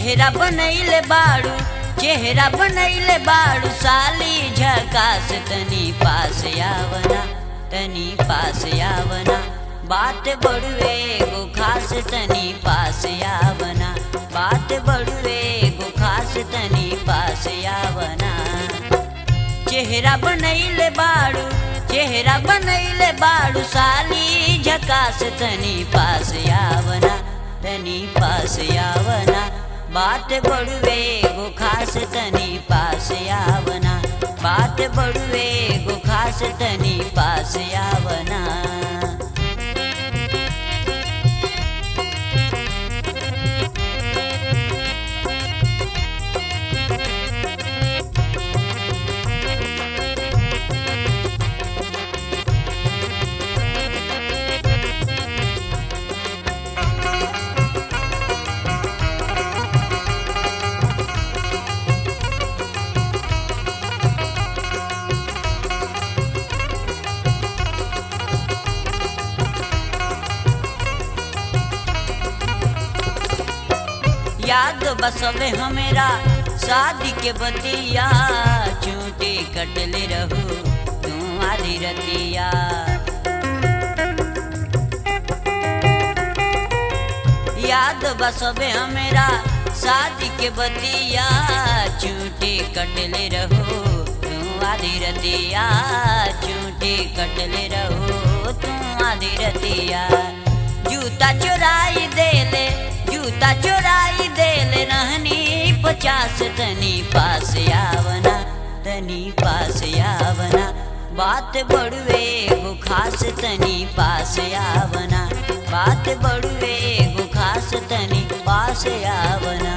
चेहरा बनैले बाड़ू चेहरा बनैले बाड़ू साली झकास तनी पास आवना तनी पास आवना बात बड़ुए गो खास तनी पास आवना बात बड़ुए गो खास तनी पास आवना चेहरा बनैले बाड़ू चेहरा बनैले बाड़ू साली झकास तनी पास आवना तनी पास आवना बात बड़ुए गो खास तनी पास आवना बात बड़ुए गो खास तनी पास आवना याद बसवे हमेरा शादी के बतिया चूटे कटले रहू तू आधी रतिया याद बसवे हमेरा शादी के बतिया चूटे कटले रहू तू आधी रतिया चूटे कटले रहू तू आधी रतिया जूता चुराई देले जूता चुराई देले रहनी पचास तनी पास आवना तनी पास आवना बात बड़ुए गो खास तनी पास आवना बात बड़ुए गो खास तनी पास आवना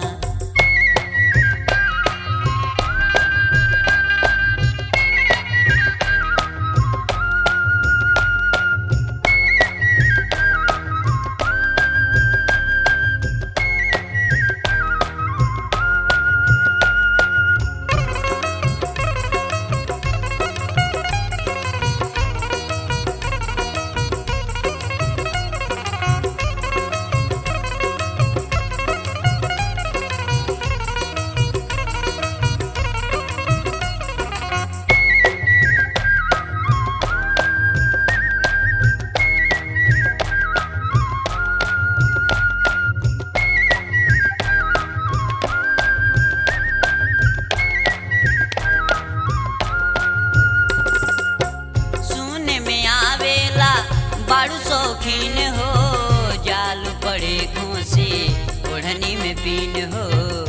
सुने में आवेला बाड़ू शौकीन हो जाल पड़े घूसे ओढ़नी में पीन हो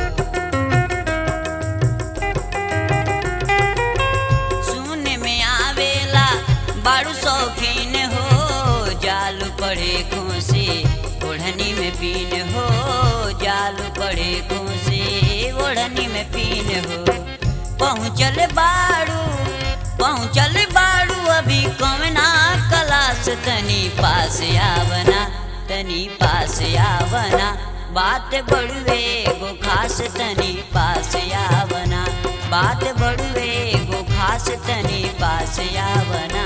सुने में आवेला बाड़ू शौकीन हो जाल पड़े घूसे ओढ़नी में पीन हो जाल पड़े घूसे ओढ़नी में पीन हो पहुँचल बाड़ू पहुँचल बाड़ू अभी कमना कलास तनी पास आवना तनी पास आवना बात बड़ुए गो खास तनी पास आवना बात बड़ुए गो खास तनी पास आवना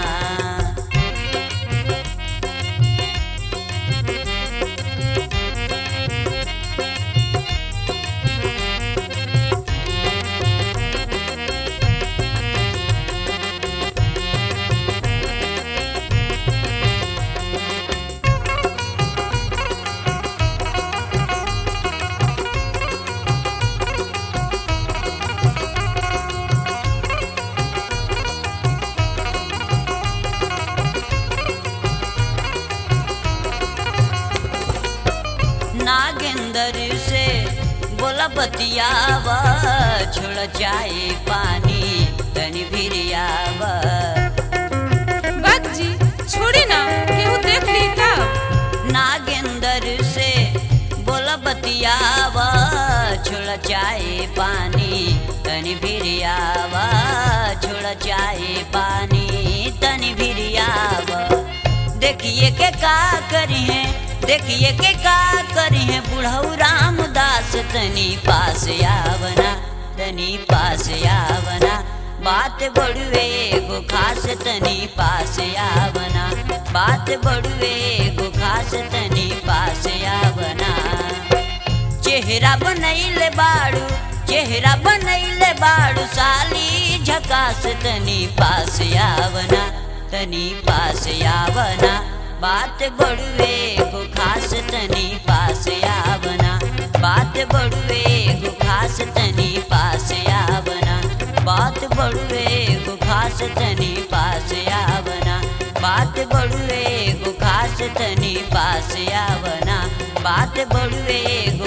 नागेंदर से बोला बतियावा छोड़ जाए पानी तनी भिरियावा बात जी छोड़ी ना केहू देख ली तब नागेंदर से बोला बतियावा छोड़ जाए पानी तनी भिरियावा छोड़ जाए पानी तनी भिरियावा देखिए के का करी है देखिए के का करी है बुढ़ऊ रामदास तनी पास आवना तनी पास आवना बात बड़ुए गो खास तनी पास आवना बात बड़ुए गो खास तनी पास आवना चेहरा बनैले बाड़ू चेहरा बनैले बाड़ू साली झकास तनी पास आवना तनी पास आवना बात बड़ुए गो खास तनी पास आवना बात बड़ुए गो खास तनी पास आवना बात बड़ुए गो खास तनी पास आवना बात बड़ुए गो खास तनी पास आवना बात बड़ुए गो